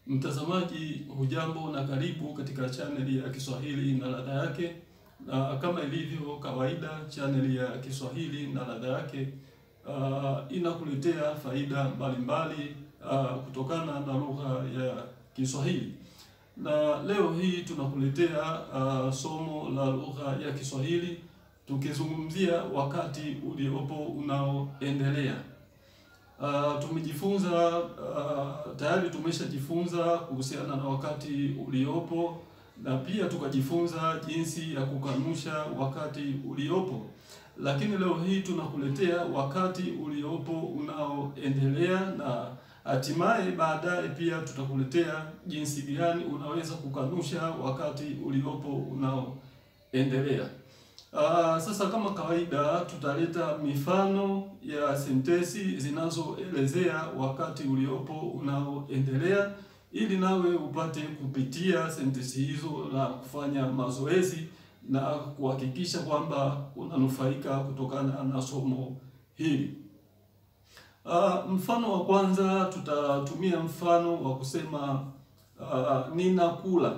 Mtazamaji hujambo na karibu katika chaneli ya Kiswahili na ladha yake, na kama ilivyo kawaida, chaneli ya Kiswahili na ladha yake uh, inakuletea faida mbalimbali uh, kutokana na lugha ya Kiswahili. Na leo hii tunakuletea uh, somo la lugha ya Kiswahili tukizungumzia wakati uliopo unaoendelea. Uh, tumejifunza uh, tayari tumeshajifunza kuhusiana na wakati uliopo na pia tukajifunza jinsi ya kukanusha wakati uliopo, lakini leo hii tunakuletea wakati uliopo unaoendelea na hatimaye baadaye pia tutakuletea jinsi gani unaweza kukanusha wakati uliopo unaoendelea. Uh, sasa kama kawaida tutaleta mifano ya sentensi zinazoelezea wakati uliopo unaoendelea ili nawe upate kupitia sentensi hizo na kufanya mazoezi na kuhakikisha kwamba unanufaika kutokana na somo hili. Uh, mfano wa kwanza tutatumia mfano wa kusema uh, ninakula.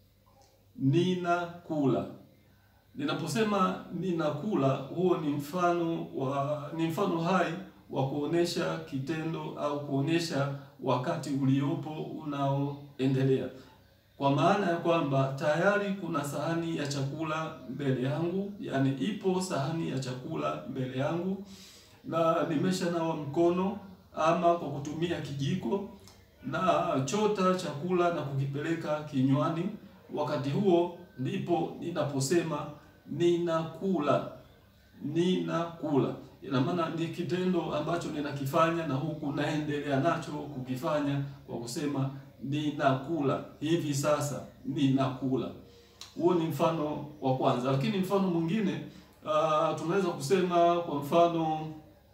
Ninakula. Ninaposema ninakula, huo ni mfano wa ni mfano hai wa kuonesha kitendo au kuonesha wakati uliopo unaoendelea, kwa maana ya kwamba tayari kuna sahani ya chakula mbele yangu, yani ipo sahani ya chakula mbele yangu na nimeshanawa mkono ama kwa kutumia kijiko na chota chakula na kukipeleka kinywani. Wakati huo ndipo ninaposema ninakula. Ninakula ina maana ni kitendo ambacho ninakifanya na huku naendelea nacho kukifanya kwa kusema ninakula, hivi sasa ninakula. Huo ni mfano wa kwanza, lakini mfano mwingine uh, tunaweza kusema kwa mfano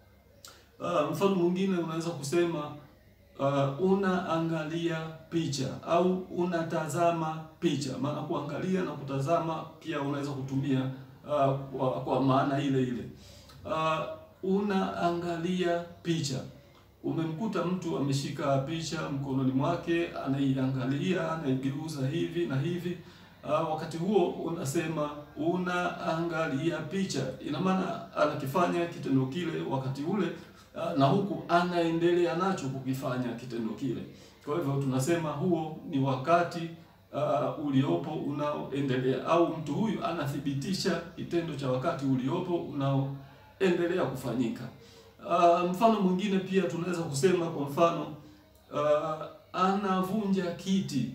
uh, mfano mwingine unaweza kusema uh, unaangalia picha au unatazama picha. Maana kuangalia na kutazama pia unaweza kutumia uh, kwa, kwa maana ile ile. Uh, unaangalia picha. Umemkuta mtu ameshika picha mkononi mwake, anaiangalia, anaigeuza hivi na hivi. Uh, wakati huo unasema unaangalia picha, ina maana anakifanya kitendo kile wakati ule na huku anaendelea nacho kukifanya kitendo kile. Kwa hivyo tunasema huo ni wakati uh, uliopo unaoendelea, au mtu huyu anathibitisha kitendo cha wakati uliopo unaoendelea kufanyika. Uh, mfano mwingine pia tunaweza kusema kwa mfano uh, anavunja kiti.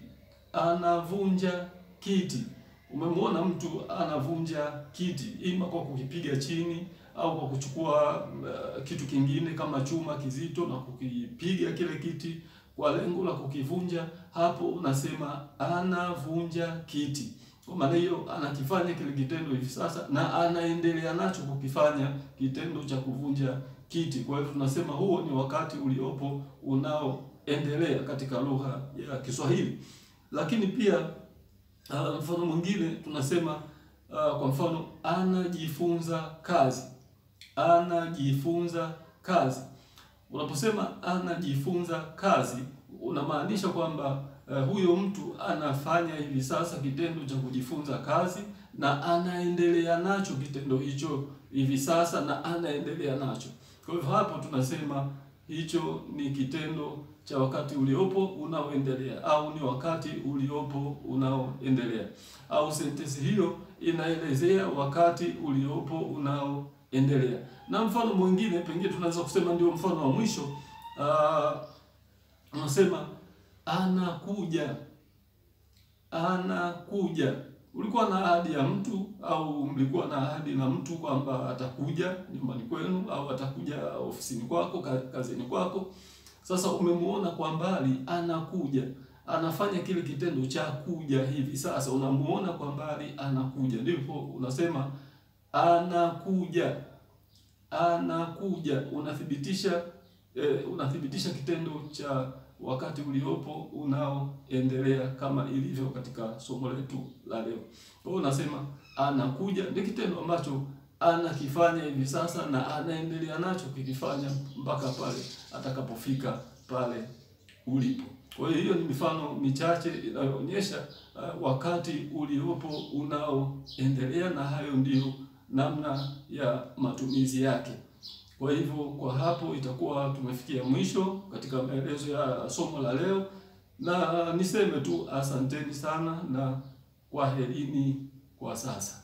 Anavunja kiti. Umemwona mtu anavunja kiti, ima kwa kukipiga chini au kwa kuchukua uh, kitu kingine kama chuma kizito na kukipiga kile kiti kwa lengo la kukivunja. Hapo unasema anavunja kiti. Kwa maana hiyo anakifanya kile kitendo hivi sasa na anaendelea nacho kukifanya kitendo cha kuvunja kiti. Kwa hivyo tunasema huo ni wakati uliopo unaoendelea katika lugha ya Kiswahili. Lakini pia uh, mfano mwingine tunasema uh, kwa mfano anajifunza kazi anajifunza kazi. Unaposema anajifunza kazi, unamaanisha kwamba uh, huyo mtu anafanya hivi sasa kitendo cha kujifunza kazi na anaendelea nacho kitendo hicho hivi sasa na anaendelea nacho. Kwa hivyo hapo tunasema hicho ni kitendo cha wakati uliopo unaoendelea au ni wakati uliopo unaoendelea, au sentensi hiyo inaelezea wakati uliopo unao endelea. Na mfano mwingine pengine tunaweza kusema ndio mfano wa mwisho. Uh, unasema anakuja. Anakuja. Ulikuwa na ahadi ya mtu au mlikuwa na ahadi na mtu kwamba atakuja nyumbani kwenu au atakuja ofisini kwako, kazini kwako. Sasa umemuona kwa mbali anakuja. Anafanya kile kitendo cha kuja hivi sasa. Unamuona kwa mbali anakuja. Ndipo unasema anakuja anakuja. Unathibitisha eh, unathibitisha kitendo cha wakati uliopo unaoendelea kama ilivyo katika somo letu la leo. Kwa hiyo unasema anakuja ni kitendo ambacho anakifanya hivi sasa na anaendelea nacho kikifanya mpaka pale atakapofika pale ulipo. Kwa hiyo hiyo ni mifano michache inayoonyesha uh, wakati uliopo unaoendelea, na hayo ndiyo namna ya matumizi yake. Kwa hivyo kwa hapo itakuwa tumefikia mwisho katika maelezo ya somo la leo, na niseme tu asanteni sana na kwaherini kwa sasa.